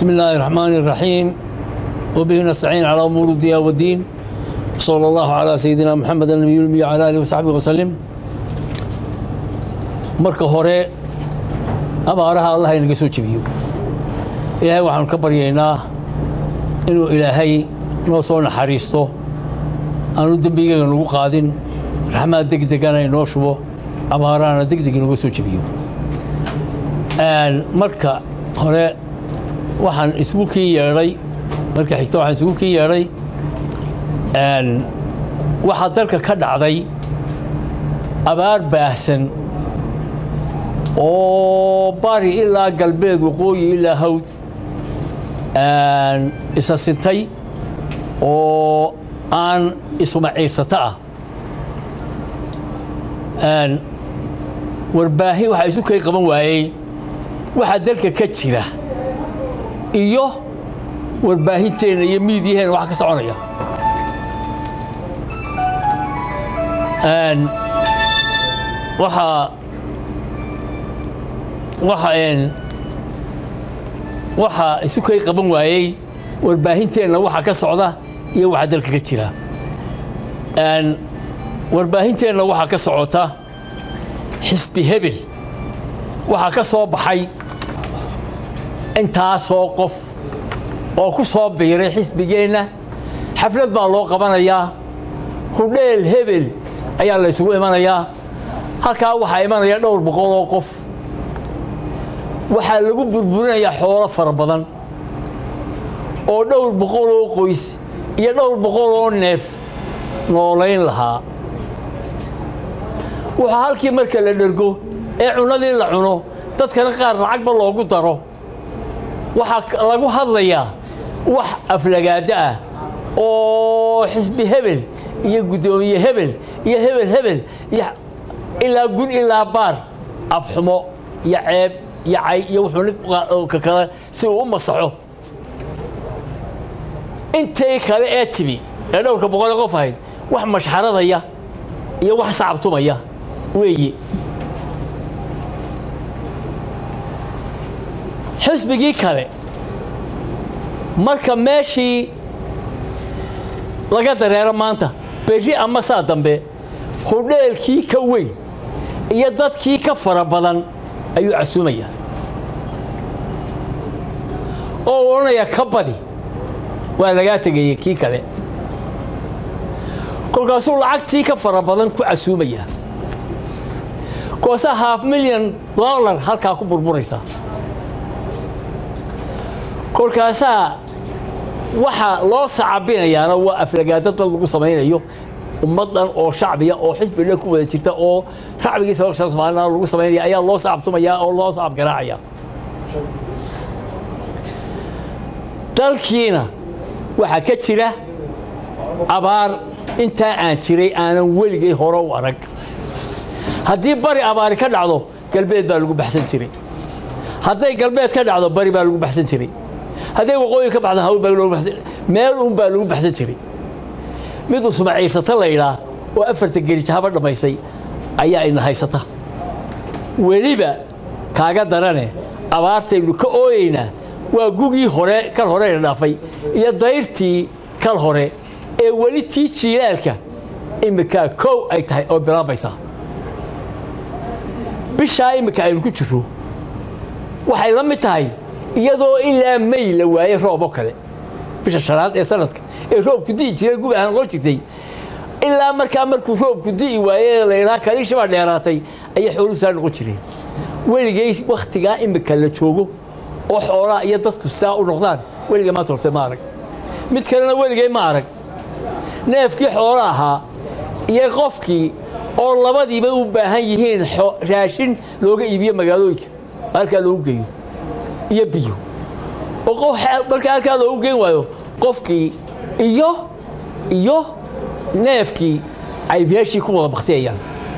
بسم الله الرحمن الرحيم وبه نستعين على أمور الدنيا والدين صلى الله على سيدنا محمد النبي الأمي وعلى آله وصحبه وسلم marka hore abaaraha allah inaga soo jebiyo ilaahay waxaanu ka baryaynaa inuu ilaahay noo soo naxariisto aanu dembigaga nagu qaadin raxmaad degdegana inoo shubo abaarahana degdeg inooga soo jebiyo marka hore waxaan isugu kii yeedhay marka xigta waxaan isugu kii yeedhay waxaa dalka ka dhacday abaar baahsan oo bari ilaa galbeed waqooyi ilaa hawd isa sintay oo aan isuma ciirsato ah warbaahin waxaa isu kay qaban waayey waxaa dalka ka jira iyo warbaahinteenna iyo miidyaheenna waxa ka soconaya waxaa waxa waxaa isu kay qaban waayey warbaahinteenna waxa ka socda iyo waxa dalka ka jira warbaahinteenna waxaa ka socota xisbi hebel waxaa ka soo baxay intaasoo qof oo ku soo biiray xisbigeenna xaflad baa loo qabanayaa hudheel hebel ayaa la ysugu imanayaa halkaa waxaa imanaya dhowr boqol oo qof waxaa lagu burburinayaa xoolo fara badan oo dhowr boqol oo qoys iyo dhowr boqol oo neef noolayn lahaa waxaa halkii marka la dhergo ee cunadii la cuno dadkana qaar lacagba loogu daro waxaa lagu hadlayaa wax aflagaado ah oo xisbi hebel iyo guddoomiye hebel iyo hebel hebel iyo ilaa gun ilaa baar afxumo iyo ceeb iyo cay iyo wuxuu ka kale si uu u masaxo intay kale ee timi ee dhowrka boqolee qof ahayd wax mashxaradaya iyo wax sacabtumaya weeye xisbigii kale marka meeshii laga dareero maanta berri ama saa dambe hudheelkii ka weyn iyo dadkii ka fara badan ayuu casuumayaa oo odhanaya ka badi waa lagaa tegayey kii kale kolkaasuu lacagtii ka fara badan ku casuumayaa koosaa haaf milyan dollar halkaa ku burburaysa kolkaasaa waxaa loo sacabinayaana waa aflagaado dad lagu samaynayo ummaddan oo shacbiya oo xisbidha ku wada jirta oo shacbigiisa hor soomaalina lagu samaynaya ayaa loo sacabtumayaa oo loo sacab garaacaya dalkiina waxaa ka jira abaar intaa aan jiray aanan weligay hore u arag haddii bari abaari ka dhacdo galbeed baa lagu baxsan jiray hadday galbeed ka dhacdo bari baa lagu baxsan jiray hadday waqooyi ka baxdo hawl baa loogu baxsan meel uun baa lagu baxsan jiray mid usuma ciirsata la yidhaa oo afarta gerijahaba dhammaysay ayaa ina haysata weliba kaaga darane abaartaynu ka ooyeynaa waa gugii hore kal hore ina dhaafay iyo dayrtii kal hore ee weli tii jiilaalka imminkaa kow ay tahay oo bilaabaysaa bishaa imminka aynu ku jirro waxay la mid tahay iyadoo ilaa may la waayey roob oo kale bisha shanaad ee sanadka ee roobku di'i jiray gug ahaan loo jirtay ilaa markaa markuu roobku di'i waaye laydhaa kaliisha baa dheeraatay ayay xooluhu saa noqon jireen weligay wakhtigaa imminka la joogo oo xoolaha iyo dadku saa u noqdaan weligay maanta horte ma arag mid kalena weligay ma arag neefkii xoola ahaa iyo qofkii oo labadiiba u baahan yihiin raashin looga iibiyo magaalooyinka halkaa loogu geeyo iyo biyo oo marka halkaa loogu geen waayo qofkii iyo iyo neefkii ay meeshii ku wada baktiyayaan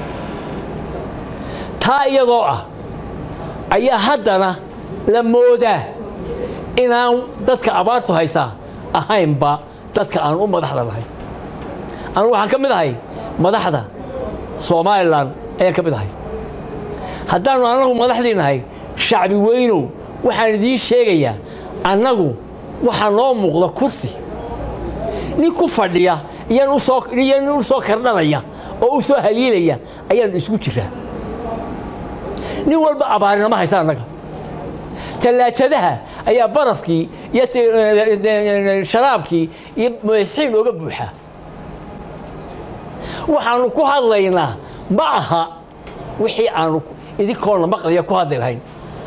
taa iyadoo ah ayaa haddana la moodaa inaan dadka abaartu haysaa ahaynba dadka aan u madaxda nahay anu waxaan ka mid ahay madaxda somalilan ayaan ka mid ahay haddaannu anagu madaxdii nahay shacbi weynow waxaan idiin sheegayaa annagu waxaa noo muuqda kursi nin ku fadhiya iyo nin u soo kardhanaya oo u soo haliilaya ayaanu isugu jiraa nin walba abaarinama haysa annaga tallaajadaha ayaa barafkii iyo sharaabkii iyo masixiin ooga buuxaa waxaanu ku hadlaynaa ma aha wixii aanu idinkoona maqlaya ku hadli lahayn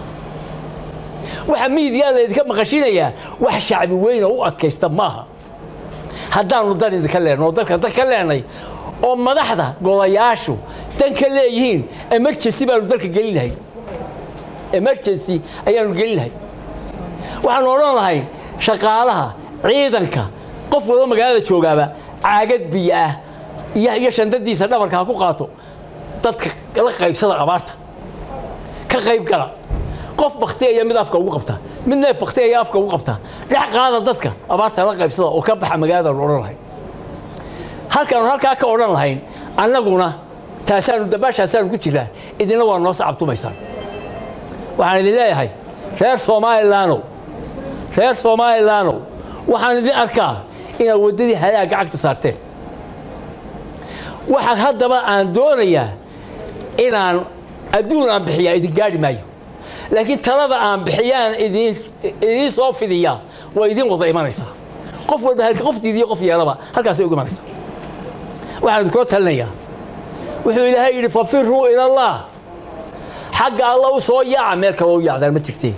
waxa miidiyaa laydinka maqashinayaa wax shacbi weyna u adkaysta maaha haddaanu dan idinka leenno oo dalka dan ka leenay oo madaxda golayaashu dan ka leeyihiin emergency baanu dalka gelin lahayn emergency ayaanu gelin lahayn waxaanu odhan lahayn shaqaalaha ciidanka qof walba magaalada joogaaba caagad biyo ah iyo shandadiisa dhabarka ha ku qaato dadka la qaybsada abaarta ka qayb gala qof baktiaya mid afka ugu qabta mid neef baktiaya afka ugu qabta dhex qaada dadka abaarta la qaybsada oo ka baxa magaaladaanu odhan lahayn halkaanu halkaa ka odhan lahayn annaguna taasaanu dabaashaasaanu ku jiraa idinna waa noo sacabtumaysaan waxaan idin leeyahay reer somalilaanow reer somalilaanow waxaan idin arkaa inaad waddadii halaagga cagta saarteen waxaa haddaba aan doonayaa inaan adduun aan bixiyaa idin gaadhi maayo laakiin talada aan bixiyaan idiin soo fidiyaa waa idin wada imanaysaa qof walba qof diidiyo qof yeelaba halkaasay uga imanaysaa waxaan idinkula talinayaa wuxuu ilaahay yidhi fafiruu ilallah xagga alla u soo yaaca meel kale u yaacdaan ma jirtee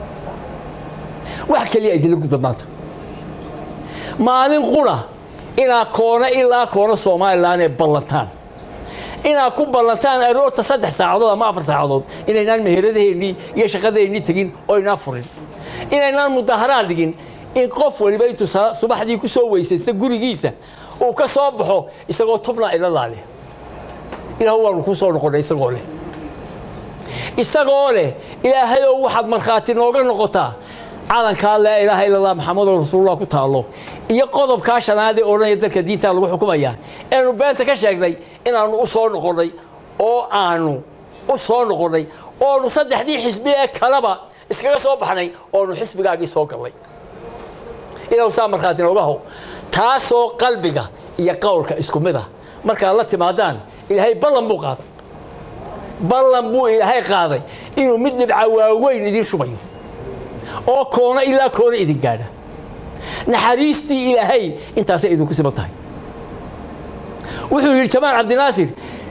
wax keliya idinla gudba maanta maalin qura inaad koona ilaa koona somalilan ee ballantaan inaad ku ballantaan aroorta saddex saacadood ama afar saacadood inaynaan meheradaheennii iyo shaqadeennii tegin oo inaan furin inaynaan mudaharaad dhigin in qof waliba intuu subaxdii ku soo weysaysta gurigiisa uu ka soo baxo isagoo tubna ila laale ilaah waanu kuu soo noqonnay isagoo leh isagoo leh ilaahayow waxaad markhaati nooga noqotaa calankaa laa ilaaha ila allah maxamedoo rasuulullah ku taallo iyo qodobkaa shanaad ee odhanaya dalka diintaa lagu xukumayaa eanu beenta ka sheegnay inaannu u soo noqonnay oo aanu u soo noqonnay oonu saddexdii xisbi ee kaleba iskaga soo baxnay oonu xisbigaagii soo gallay ilaw saa markhaati nooga how taasoo qalbiga iyo qowlka isku mid ah markaad la timaadaan ilaahay ballan buu qaaday ballan buu ilaahay qaaday inuu mid dhibca waaweyn idiin shubayo oo koona ilaa koona idin gaadha naxariistii ilaahay intaasay idinku siman tahay wuxuu yidhi jamaal cabdinaasir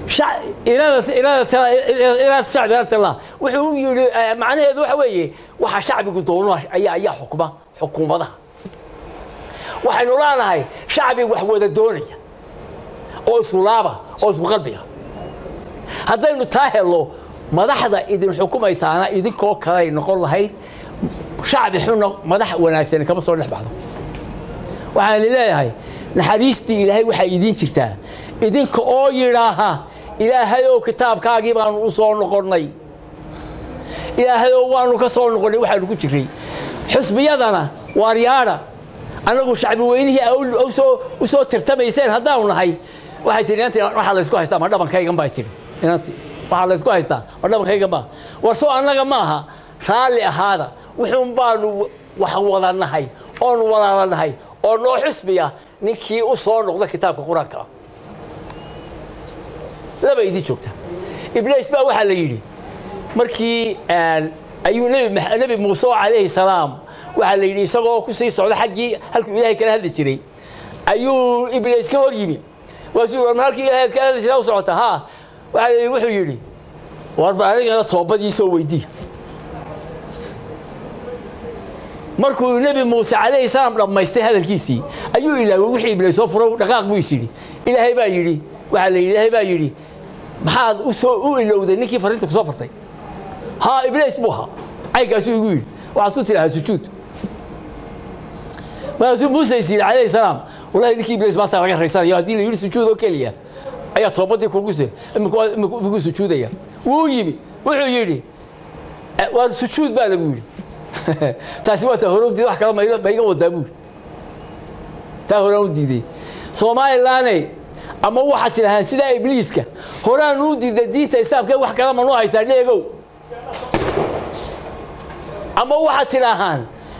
iraada shacbi artallah wuxuu yidhi macnaheedu waxa weeye waxa shacbigu doono ayaa ayaa xukuma xukuumadaha waxaynu leenahay shacbi wax wada doonaya oo isku laaba oo isku qalbiga haddaynu taa helno madaxda idin xukumaysaana idinkoo kaley noqon lahayd shacbi xunna madax wanaagsan kama soo dhex baxdo waxaan idin leeyahay naxariistii ilaahay waxay idiin jirtaa idinka oo yidhaaha ilaahayow kitaabkaagii baanu u soo noqonnay ilaahayow waanu ka soo noqonnay waxaanu ku jiray xusbiyadana waaryaadha annagu shacbi weynihii u soo tirtamayseen haddaanu nahay waxay tihi inantii waxaa laysku haystaa ma dhabankaygan baa tihi inantii waxaa laysku haystaa ma dhabankaygan baa warso annaga maaha raalli ahaada wuxuun baanu wax wada nahay oonu walaala nahay oo noo xusbiya ninkii u soo noqda kitaabka qur-aanka ah laba idin joogta ibliis baa waxaa la yidhi markii ayuu nebi muuse calayhi salaam waxaa la yidhi isagoo ku sii socda xaggii halkuu ilaahay kala hadli jiray ayuu ibliis ka hor yimi waasuu war ma halkii ilaahay kala hadli jiray u socota haa waxaa wuxuu yidhi warba anigana toobadii soo weydii markuu nebi muuse calayhi salaam dhammaystay hadalkiisii ayuu ilaaway wixii ibliis soo furo dhaqaaq buu is yidhi ilaahay baa yidhi waxaa la yidhi ilaahay baa yidhi maxaad usoo u ilowday ninkii fariinta ku soo fartay haa ibliis buu ahaa caynkaasuu igu yidhi waxaad ku tidhahaa sujuud markaasuu muuse is yidhi calayhi salaam wallahi ninkii ibliis maanta laga raysanayo haddii la yidhi sujuud oo keliya ayaa toobadii kugu se imikuu sujuudaya wuu yimi wuxuu yidhi waa sujuud baa lagu yidhi taasi waa taa hore u diiday wax kale ma iga wadaa buuri taa horaan u diiday somalilaney ama waxaad tidhahaan sidaa ibliiska horaan u diiday diinta islaamka wax kale manu haysaa dheegow ama waxaad tidhaahaan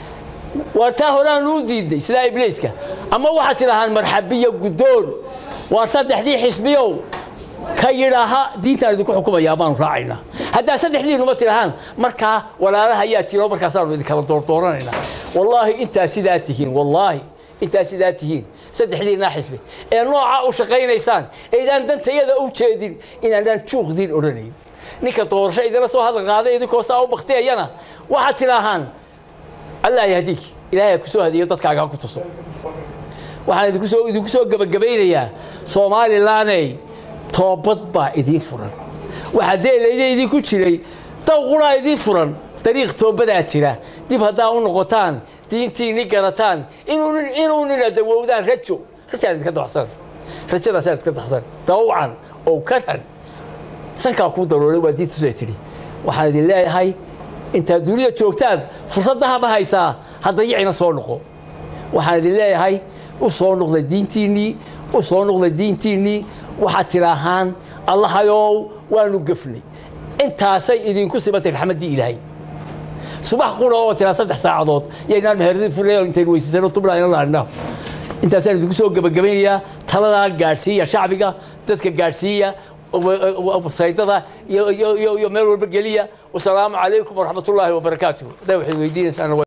waa taa horaanu u diiday sidaa ibliiska ama waxaad tidhahaan marxabiyo guddoon waa saddexdii xisbiyow ka yidhaaha diintaan idinku xukumayaa baanu raacaynaa haddaa saddexdiinuba tidhahaan markaa walaalaha ayaa tiro markaasaanu idinkala doordooranayna wallaahi intaa sidaa tihiin wallaahi intaa sidaa tihiin saddexdiinaa xisbi ee noocaa u shaqaynaysaan eydaan dantayada u jeedin inaanaan juuqdiin odhanayn ninka doorasho idinla soo hadal qaaday idinkoo saa u baktiyayana waxaad tidhaahaan allah yahdiik ilaahay ha ku soo hadiyo dadkaaga ha ku tuso waxaan idinku soo idinku soo gebagabaynayaa somalilaney toobad baa idiin furan waxaa deelayda idinku jiray dawqunaa idiin furan dariiq toobadaa jira dib haddaa u noqotaan diintiinni garataan inuu nina dawowdaan rajo rajaan idinka dabaxsan rajadaasaan idinka dabaxsan dawcan oo karan sankaa kuu daroolay waa diintusay tidhi waxaan idin leeyahay intaad dunida joogtaan fursadda haba haysaa haddayicina soo noqo waxaan idin leeyahay u soo noqda diintiinnii u soo noqda diintiinnii waxaad tidhaahaan allahayow waanu gefnay intaasay idinku sibatay raxmaddii ilaahay subax qura oo tiraa saddex saacadood yaynaan meheradii furnay intaynu weysiisano tublayna laadhnaa intaasaan idinku soo gebagabaynayaa taladaa gaadhsiiya shacbiga dadka gaadhsiiya saydada iyo meel walba geliya wasalaamu calaykum waraxmatullaahi wabarakaatuh haddaa waxay weydiinaysaan